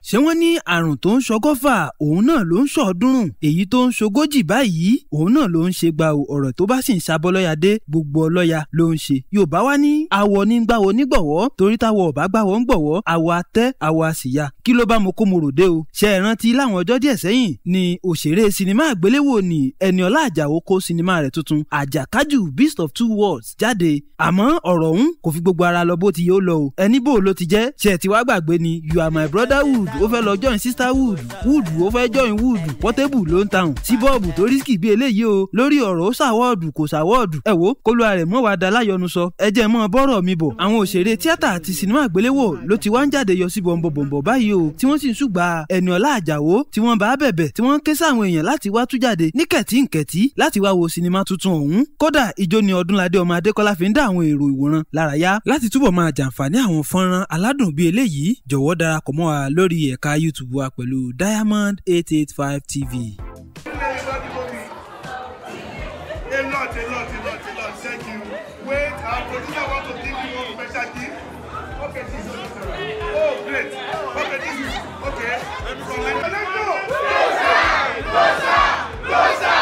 ṣé wọ́n ní àrùn tó ń ṣọgọ́fà òun náà ló ń ṣọ̀ọ́dúnrún èyí tó ń ṣogójì báyìí òun náà ló ń ṣe gba ọ̀rọ̀ tó bá sì ń ṣàbọ̀lọ́yàdé gbogbo ọlọ́ya ló ń ṣe yorùbá wá ní awọ ní gbàwọ nígbọ̀wọ́ torí táwọ ọ̀bá gbàwọ́ ń gbọ̀wọ́ awọ atẹ́ awọ àsìyá kí ló bá mo kó mo ròde o ṣe é rántí láwọn ọjọ́ díẹ̀ sẹ́yìn ni òṣèré sinimá àgbéléwò ni Ẹniọlá Àjàó kó sinimá rẹ̀ tuntun àjàkájù beast of two worlds jáde àmọ́ ọ̀rọ̀ ọ̀hún kò fi gbogbo ara lọ bó ti yóò lọ o ẹni bò ló ti jẹ́ ṣe ti wá gbàgbé ni you are my brotherhood ó fẹ́ lọ join sisterhood wood ó fẹ́ join wood portable ló ń tàùn sí bọ́ọ̀bù tó rísíkì bí eléyìí o lórí ọ̀rọ̀ ó ṣàwọ́ọ̀dù kò ṣàwọ́ọ̀dù ẹ wo kólú ààrẹ mọ́ wàá da láyọnu sọ ẹ jẹ́ mọ́ bọ́rọ̀ mi bọ̀ àwọn òṣèré tíátà àti sinimá àgbéléwò ló ti wá ń jáde yọ sí bọ̀m̀bọ̀m̀bọ̀ báyìí o tí wọ́n sì ń ṣùgbà Ẹniọlá Àjàó tí wọ́n bá bẹ̀bẹ̀ tí wọ́n ń ké sáwọn èèyàn láti wá tú jáde ní kẹ̀tíǹkẹ̀tí láti wá wo sinimá tuntun ọ̀hún kódà ìjó ni Ọdúnládé ọmọ Adékọ́lá fi ń dá àwọn èrò ìwòran lárayá láti túbọ̀ máa jàǹfààní àwọn fọ́nrán aládùn bíi eléyìí jọ̀wọ́ darapọ̀ mọ́ wa lórí ẹ̀ka YouTube wa pẹ̀lú Diamond eight eight five TV. A lot, a lot, a lot, a lot. Thank you. Wait, our producer want to give you one special gift. Okay, this is Oh, great. Okay, this is okay. From my let's go.